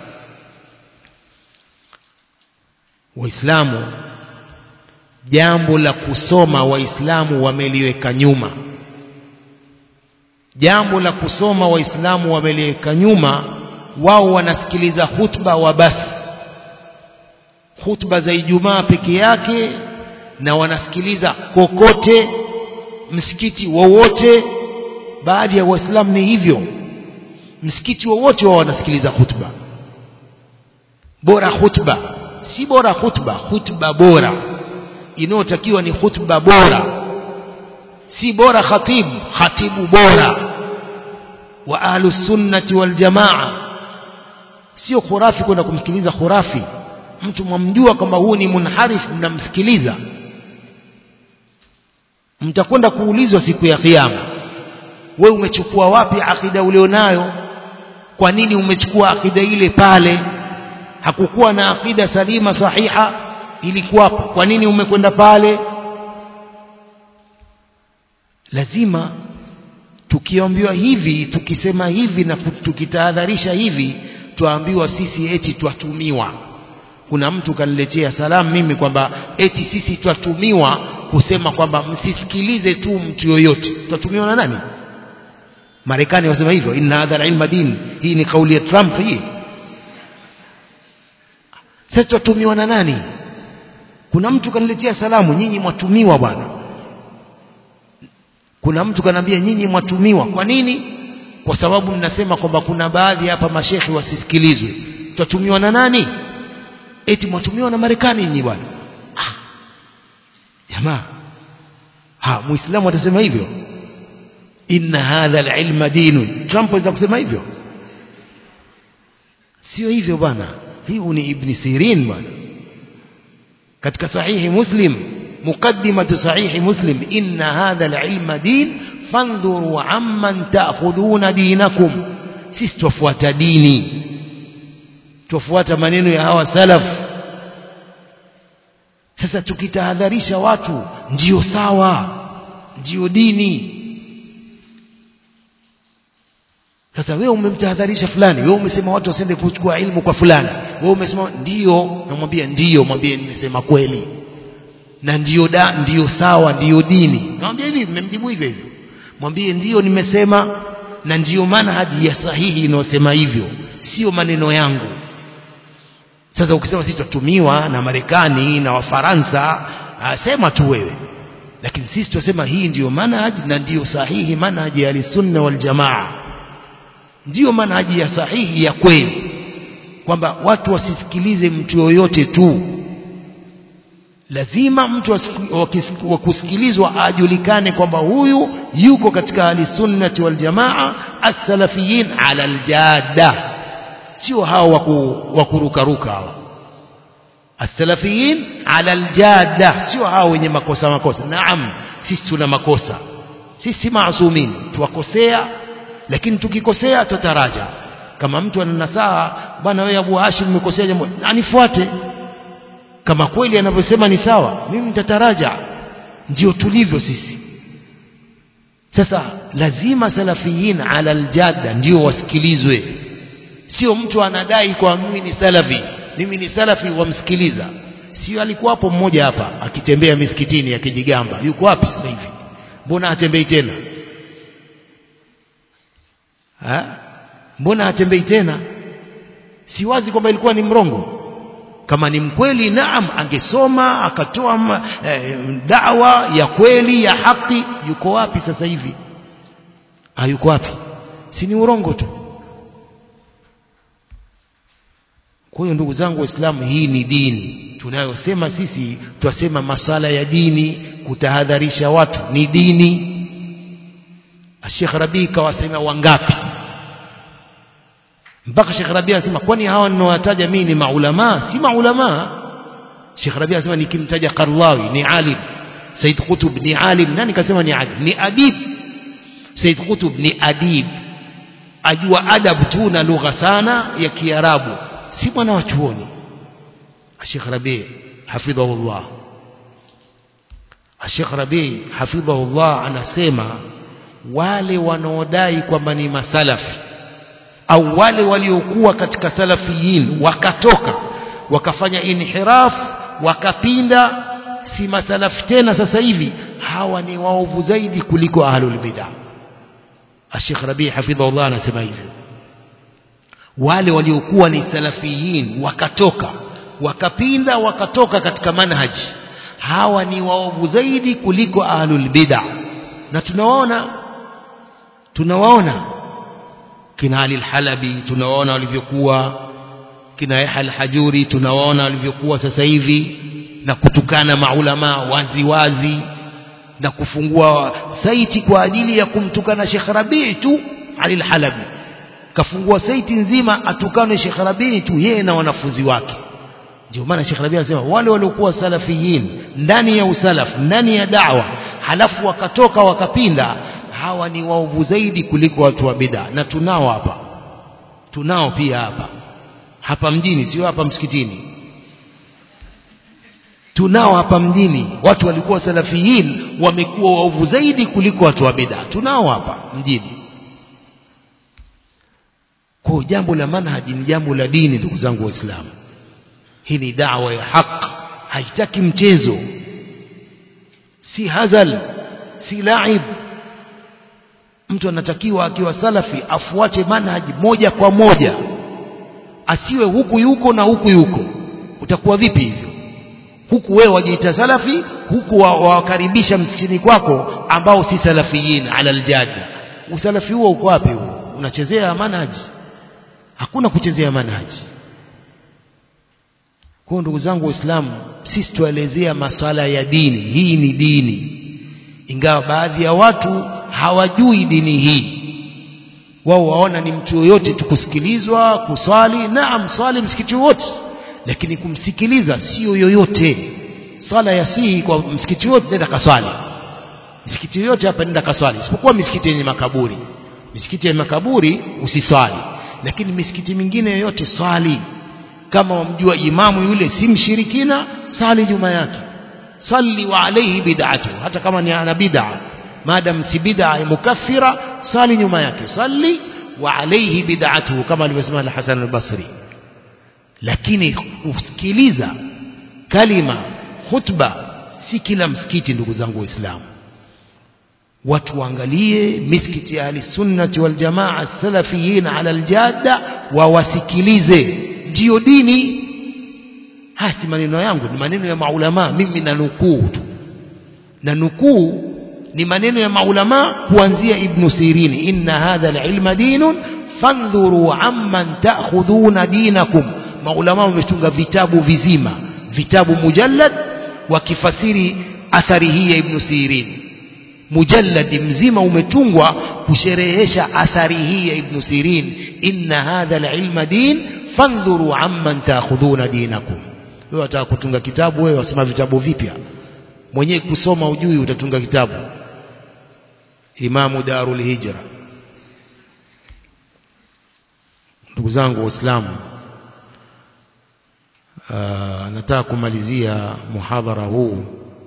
waislamu jambo la kusoma waislamu wameliweka nyuma jambo la kusoma waislamu wameliweka nyuma wao wanasikiliza hutba wa basi hutba za ijumaa peke yake na wanasikiliza kokote msikiti wowote baadhi ya waislamu ni hivyo msikiti wowote wao wanasikiliza hutba bora hutba si bora hutba hutba bora inayotakiwa ni hutba bora si bora khatibu khatibu bora wa ahlu sunnati wal jamaa sio khurafi kwenda kumsikiliza khurafi mtu mwamjua kwamba huu ni munharif mnamsikiliza mtakwenda kuulizwa siku ya kiyama we umechukua wapi akida ulionayo kwa nini umechukua akida ile pale hakukuwa na akida salima sahiha ilikuwapo kwa nini umekwenda pale lazima tukiambiwa hivi tukisema hivi na tukitahadharisha hivi twaambiwa sisi eti twatumiwa kuna mtu kaniletea salamu mimi kwamba eti sisi twatumiwa kusema kwamba msisikilize tu mtu yoyote twatumiwa na nani Marekani wasema hivyo inna hadha ilma din hii ni kauli ya Trump hii sasa twatumiwa na nani kuna mtu kaniletea salamu nyinyi mwatumiwa bwana kuna mtu kanambia nyinyi mwatumiwa kwa nini kwa sababu mnasema kwamba kuna baadhi hapa mashekhi wasisikilizwe twatumiwa na nani eti mwatumiwa na Marekani nyinyi bwana ah. jamaa ha muislamu atasema hivyo inna hadha alilma dinun Trump anaweza kusema hivyo sio hivyo bwana hii ni ibn Sirin bwana katika sahihi Muslim muqaddimatu sahihi Muslim inna hadha alilma din fandhuru amman ta'khudhuna dinakum sisi tufuata dini tufuata maneno ya hawa salaf sasa tukitahadharisha watu ndio sawa ndio dini sasa wewe umemtahadharisha fulani wewe umesema watu wasiende kuchukua ilmu kwa fulani wewe umesema ndio namwambia ndio mwambie nimesema kweli na ndio da ndio sawa ndio dini namwambia hivi mmemjibu hivyo hivyo mwambie ndio nimesema na ndio maana haji ya sahihi inayosema hivyo sio maneno yangu sasa ukisema sisi tutatumiwa na Marekani na Wafaransa sema tu wewe lakini sisi tunasema hii ndiyo manhaji na ndiyo sahihi manhaji ya sunna wal jamaa ndiyo manhaji ya sahihi ya kweli kwamba watu wasisikilize mtu yoyote tu lazima mtu wa kusikilizwa ajulikane kwamba huyu yuko katika ahli sunnati wal jamaa as-salafiyin ala al-jadda sio hao wa kurukaruka hawa as-salafiyin ala al-jadda sio hao wenye makosa makosa naam sisi tuna makosa sisi si maasumin tuwakosea lakini tukikosea tutaraja kama mtu ana nasaha bwana wewe Abu Hashim umekosea jambo anifuate kama kweli anavyosema ni sawa mimi nitataraja ndio tulivyo sisi sasa lazima salafiyin ala aljadda ndio wasikilizwe sio mtu anadai kwa mimi ni salafi mimi ni salafi wamsikiliza sio alikuwa hapo mmoja hapa akitembea misikitini akijigamba yuko wapi sasa hivi mbona hatembei tena ha? mbona hatembei tena si wazi kwamba ilikuwa ni mrongo kama ni mkweli naam angesoma akatoa eh, dawa ya kweli ya haki yuko wapi sasa hivi hayuko wapi si ni urongo tu kwa hiyo ndugu zangu waislamu hii ni dini tunayosema sisi twasema masala ya dini kutahadharisha watu ni dini Sheikh Rabi kawasema wangapi mpaka Sheikh Rabi anasema kwani hawa ninowataja mimi ni maulama si maulama Sheikh Rabi anasema nikimtaja Qarlawi ni alim Said Qutb ni alim nani kasema ni alim ni adib Said Qutb ni adib ajua adab tu na lugha sana ya Kiarabu si mwana wa chuoni Sheikh Rabi hafidhahullah Sheikh Rabi hafidhahullah anasema wale wanaodai kwamba ni masalafi au wale waliokuwa katika salafiyin wakatoka wakafanya inhiraf wakapinda si masalafi tena sasa hivi hawa ni waovu zaidi kuliko ahlul bid'ah Sheikh Rabi hafidhahullah anasema hivyo wale waliokuwa ni salafiyin wakatoka wakapinda wakatoka katika manhaji hawa ni waovu zaidi kuliko ahlul bid'ah na tunawaona tunawaona kina Ali al-Halabi tunawaona walivyokuwa kina Yahya al-Hajuri tunawaona walivyokuwa sasa hivi na kutukana maulama wazi wazi na kufungua saiti kwa ajili ya kumtukana Sheikh Rabii tu Ali al-Halabi kafungua saiti nzima atukane Sheikh Rabii tu yeye na wanafunzi wake ndio maana Sheikh Rabii anasema wale waliokuwa salafiyin ndani ya usalaf ndani ya da'wa halafu wakatoka wakapinda hawa ni waovu zaidi kuliko watu wa bid'a na tunao hapa tunao pia hapa hapa mjini sio hapa msikitini tunao hapa mjini watu walikuwa salafiyin wamekuwa waovu zaidi kuliko watu wa bid'a tunao hapa mjini kwa jambo la manhaji ni jambo la dini ndugu zangu waislamu hii ni dawa ya haq haitaki mchezo si hazal si laib mtu anatakiwa akiwa salafi afuate manhaji moja kwa moja asiwe huku yuko na huku yuko utakuwa vipi hivyo huku wewe wajiita salafi huku wawakaribisha msikitini kwako ambao si salafiyin ala aljada usalafi huo uko wapi huo unachezea manhaji hakuna kuchezea manhaji kwa ndugu zangu waislamu sisi tuelezea masala ya dini hii ni dini ingawa baadhi ya watu hawajui dini hii wao waona ni mtu yoyote tukusikilizwa kuswali naam swali msikiti wote lakini kumsikiliza sio yoyote swala ya sihi kwa msikiti wote nenda kaswali msikiti yoyote hapa nenda kaswali isipokuwa misikiti yenye makaburi misikiti yenye makaburi usiswali lakini misikiti mingine yoyote swali kama wamjua imamu yule si mshirikina sali nyuma yake salli wa alayhi bid'atu hata kama ni ana bid'a madam si bid'a mukaffira sali nyuma yake salli wa alayhi bid'atu kama alivyosema al-Hasan al-Basri lakini kusikiliza kalima khutba si kila msikiti ndugu zangu waislamu watu waangalie misikiti ya ahli sunnati wal jamaa salafiyin ala aljadda wawasikilize ndiyo dini haya si maneno yangu ni maneno ya maulama mimi na nukuu tu na nukuu ni maneno ya maulama kuanzia ibn sirini inna hadha alilma dinun fandhuru amman ta'khudhuna dinakum maulama wametunga vitabu vizima vitabu mujallad wakifasiri athari hii ya ibn sirini mujalladi mzima umetungwa kusherehesha athari hii ya ibn sirin inna hadha alilma din fandhuru amman taakhudhuna dinakum wewe wataka kutunga kitabu wewe wasema vitabu vipya mwenyewe kusoma ujui utatunga kitabu imamu darul hijra ndugu zangu waislamu nataka kumalizia muhadhara huu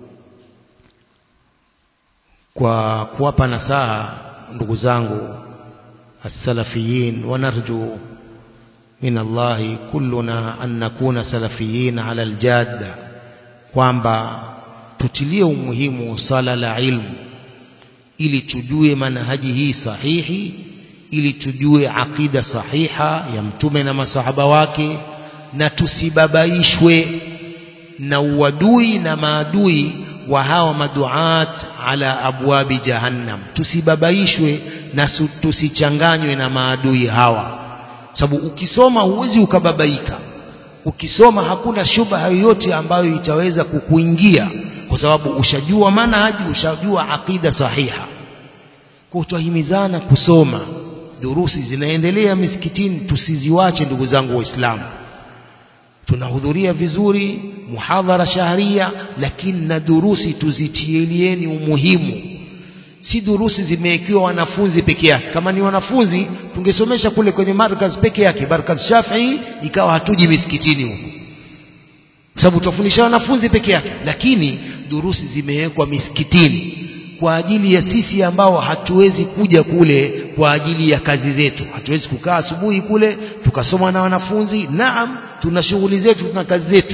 kwa kuwapa nasaha ndugu zangu السلفيين ونرجو من الله كلنا أن نكون سلفيين على الجادة kwamba tutilie umuhimu sala la ilmu ili tujue manhaji hii sahihi ili tujue aqida sahiha ya mtume na masahaba wake na tusibabaishwe na uadui na maadui wa hawa maduat ala abwabi jahannam tusibabaishwe na tusichanganywe na maadui hawa sababu ukisoma huwezi ukababaika ukisoma hakuna shubha yoyote ambayo itaweza kukuingia kwa sababu ushajua manhaji ushajua aqida sahiha kwa tutahimizana kusoma durusi zinaendelea misikitini tusiziwache ndugu zangu waislamu tunahudhuria vizuri muhadhara shahria lakini na durusi tuzitielieni umuhimu si durusi zimewekiwa wanafunzi peke yake kama ni wanafunzi tungesomesha kule kwenye markaz peke yake markaz shafii ikawa hatuji misikitini huko kwa sababu tutafundisha wanafunzi peke yake lakini durusi zimewekwa misikitini kwa ajili ya sisi ambao hatuwezi kuja kule kwa ajili ya kazi zetu hatuwezi kukaa asubuhi kule tukasoma na wanafunzi naam tuna shughuli zetu tuna kazi zetu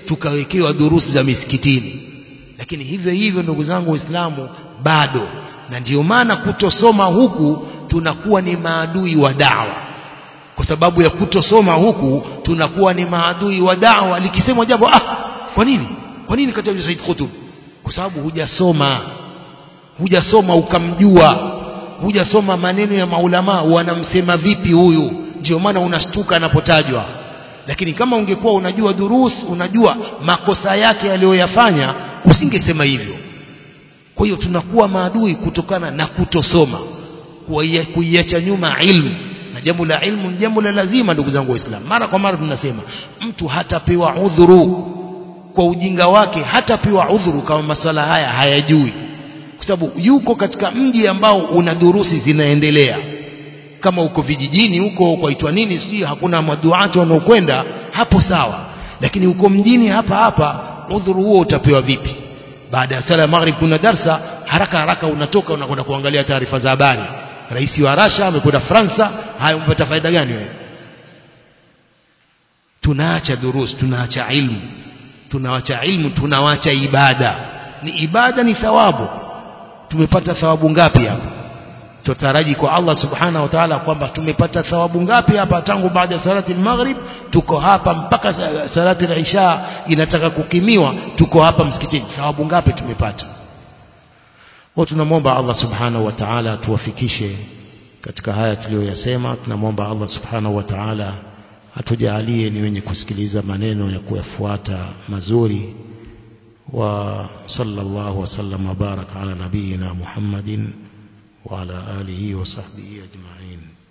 tukawekewa durusi za misikitini lakini hivyo hivyo ndugu zangu waislamu bado na ndio maana kutosoma huku tunakuwa ni maadui wa dawa kwa sababu ya kutosoma huku tunakuwa ni maadui wa dawa likisemwa jambo ah kwa nini kwa nini katajwa Said Qutb kwa sababu hujasoma hujasoma ukamjua hujasoma maneno ya maulama wanamsema vipi huyu ndio maana unashtuka anapotajwa lakini kama ungekuwa unajua durus unajua makosa yake aliyoyafanya usingesema hivyo kwa hiyo tunakuwa maadui kutokana na kutosoma kuiacha nyuma ilmu na jambo la ilmu ni jambo la lazima ndugu zangu waislamu mara kwa mara tunasema mtu hatapewa udhuru kwa ujinga wake hatapewa udhuru kama maswala haya hayajui kwa sababu yuko katika mji ambao una durusi zinaendelea kama uko vijijini huko kwaitwa nini sijui hakuna maduati wanaokwenda hapo sawa lakini uko mjini hapa hapa udhuru huo utapewa vipi baada ya sala ya maghrib kuna darsa haraka haraka unatoka unakwenda kuangalia taarifa za habari rais wa Rasha amekwenda Fransa haya umepata faida gani wewe tunaacha durus tunaacha ilmu tunawacha ilmu tunawacha ibada ni ibada ni thawabu tumepata thawabu ngapi hapa tutaraji kwa Allah subhanahu wa ta'ala kwamba tumepata thawabu ngapi hapa tangu baada ya salati al-maghrib tuko hapa mpaka salati al-isha inataka kukimiwa tuko hapa msikitini thawabu ngapi tumepata kwa tunamwomba Allah subhanahu wa ta'ala atuwafikishe katika haya tuliyoyasema tunamwomba Allah subhanahu wa ta'ala atujalie ni wenye kusikiliza maneno ya kuyafuata mazuri wa sallallahu wasallam wabaraka ala nabiyina Muhammadin wa ala alihi wa sahbihi ajma'in